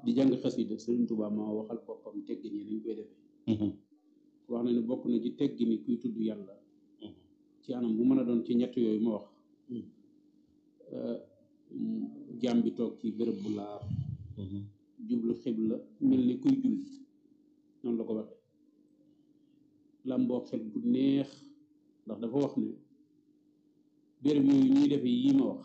di jàng xasida Sëriñ Tuubaa moo waxal boppam teggin yi nañ koy defee wax na ne bokk na ci teggini kuy tudd yàlla ci anam bu mën a doon ci ñett yooyu ma wax jaam bi toog ci bërëb bu laab jublu xibla mel ni kuy julli noonu la ko waxee làmboo xel bu neex ndax dafa wax ne béréb yooyu ñuy defee yii ma wax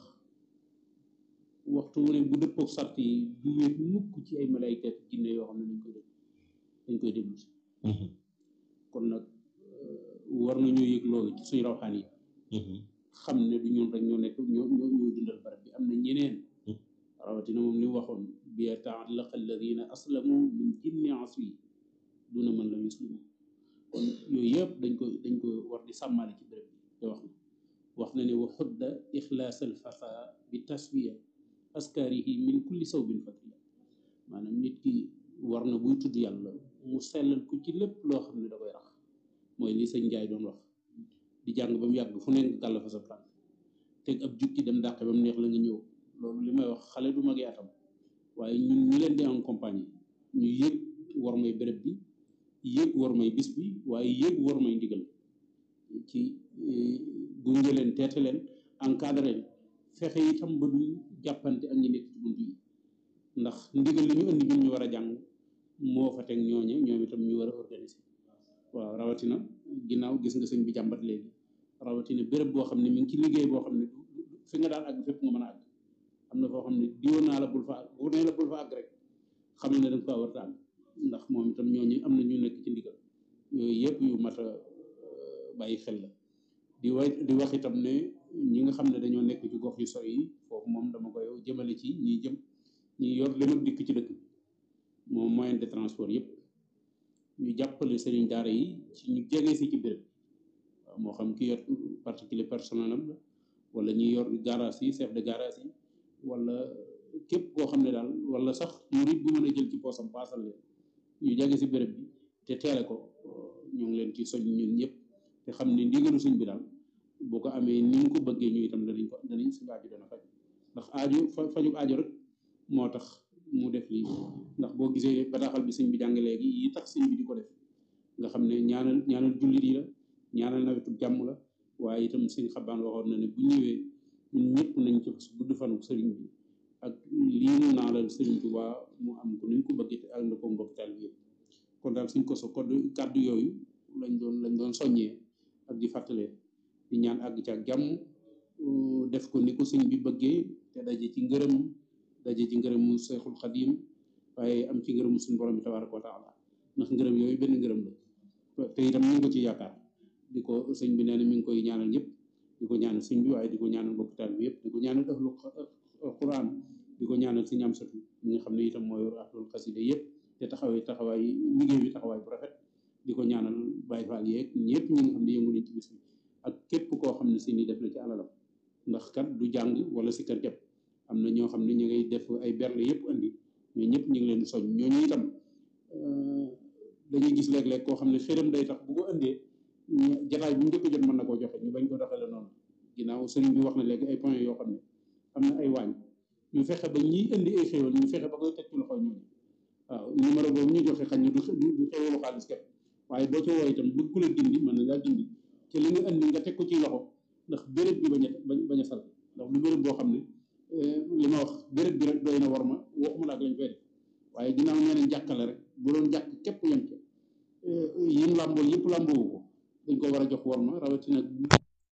waxtu wu ne bu dëppook sart yi du wéet mukk ci ay malayka jinne yoo xam ne dañ koy def dañ koy déglu si kon nag war nañoo yëg loolu ci suñu rawxaan yi xam ne du ñun rek ñoo nekk ñoo ñoo ñooy dundal barab bi am na ñeneen rawatina moom li mu waxoon bi ta'allaqa alladina aslamu min jinni aswi duna man lam yuslimu kon yooyu yëpp dañ ko dañ ko war di sàmmale ci béréb bi te wax na wax na ne wa xudda ixlaas al fata bi taswiya askarihi min kulli sawbin fatiya maanaam nit ki war na buy tudd yàlla mu sellal ko ci lépp loo xam ne da koy rax mooy li sëñ Njaay doon wax di jàng ba mu yàgg fu nekk gàll fa sa tànk teg ab jukki dem dàqe ba mu neex la nga ñëw loolu li may wax xale du magee atam waaye ñun ñu leen di en compagnie ñu yëg war may béréb bi yëg war may bis bi waaye yëg war may ndigal ci gunge leen teete leen encadré leen fexe itam ba duñ jàppante ak ñi nekk ci bunt yi ndax ndigal li ñu indi ñun ñu war a jàng moo fa teg ñooñe ñoom itam ñu war a organiser waaw rawatina ginnaaw gis nga sëñ bi jàmbat léegi rawatina béréb boo xam ne mi ngi ci liggéey boo xam ne fi nga daan àgg fépp nga mën a àgg am na foo xam ne diwoon naa la bul fa àgg bu nee la bul fa àgg rek xam ne da nga faa war a àgg ndax moom itam ñooñu am na ñu nekk ci ndigal yooyu yëpp yu mat a bàyyi xel la di wa di wax itam ne ñi nga xam ne dañoo nekk ci gox yu sori yi foofu moom dama koy jëmale ci ñiy jëm ñi yor leen ak dikk ci dëkk bi moom moyen de transport yëpp ñu jàppale sëriñ daara yi ci ñu jege si ci béréb waaw moo xam ki yor particulier personnel am la wala ñi yor garage yi chef de garage yi wala képp koo xam ne daal wala sax murit bu mën a jël ci poosam paasal leen ñu jege si béréb bi te teele ko ñu ngi leen ci soñ ñun ñëpp te xam ne ndigalu sëñ bi daal boo ko amee ni mu ko bëggee ñu itam danañ ko danañ suñu aajo dana faj ndax aajo faju aajo rek moo tax mu def lii ndax boo gisee bataaxal bi sëñ bi jàng léegi yi tax sëñ bi di ko def nga xam ne ñaanal ñaanal jullit yi la ñaanal nawetu jàmm la waaye itam sëñ xabaan waxoon na ne bu ñëwee ñun ñëpp nañ ci gudd fanu sëriñ bi ak lii mu naalal sëriñ Tuubaa mu am ko ni ñu ko bëggee te ak na ko mbokk taal bi yëpp kon daal suñ ko so code kàddu yooyu lañ doon lañ doon soññee ak di fàttalee di ñaan àgg ci ak jàmm def ko ni ko sëñ bi bëggee te daje ci ngërëm daje ci ngërëmu Seexul Xadiim waaye am ci ngërëmu suñu borom bi tabaaraka wa taala ndax ngërëm yooyu benn ngërëm la te itam ñu ngi ko ci yaakaar di ko sëñ bi nee na mi ngi koy ñaanal ñëpp di ko ñaanal sëñ bi waaye di ko ñaanal mbokk taal bi yëpp di ko ñaanal ahlu Quraan di ko ñaanal si ñam satu ñi nga xam ne itam moo yor ahlul xasida yëpp te taxawee taxawaay liggéey bi taxawaay bu rafet di ko ñaanal Baay Faal yeeg ñëpp ñi nga xam ne yëngu nañ ci bis bi ak képp koo xam ne si ni def na ci alalam ndax kat du jàng wala si kër jàpp am na ñoo xam ne ñu ngay def ay berle yëpp andi ñoo ñëpp ñu ngi leen di soñ ñooñu itam dañuy gis léeg-léeg koo xam ne xëram day tax bu ko indee jataay bu njëkk jot mën na koo joxe ñu bañ ko doxale noonu ginnaaw sëriñ bi wax na léegi ay point yoo xam ne am na ay waañ ñu fexe ba ñiy indi ay xéwal ñu fexe ba koy teg ci loxo ñooñu waaw numéro boobu ñu joxe xañ na du du xéwalu xaalis képp waaye boo ci woo itam bëgg ku la dindi mën na ngaa dindi te li nga indi nga teg ko ci loxo ndax béréb bi bañ a bañ a sal ndax du béréb boo xam ne li ma wax béréb bi rek doy na war ma waxuma la ak lañ fay def waaye ginnaaw nee nañ jàkkale rek bu doon jàkk képp yem ca yim làmbool yëpp làmboowu ko dañ ko war a jox war ma rawatina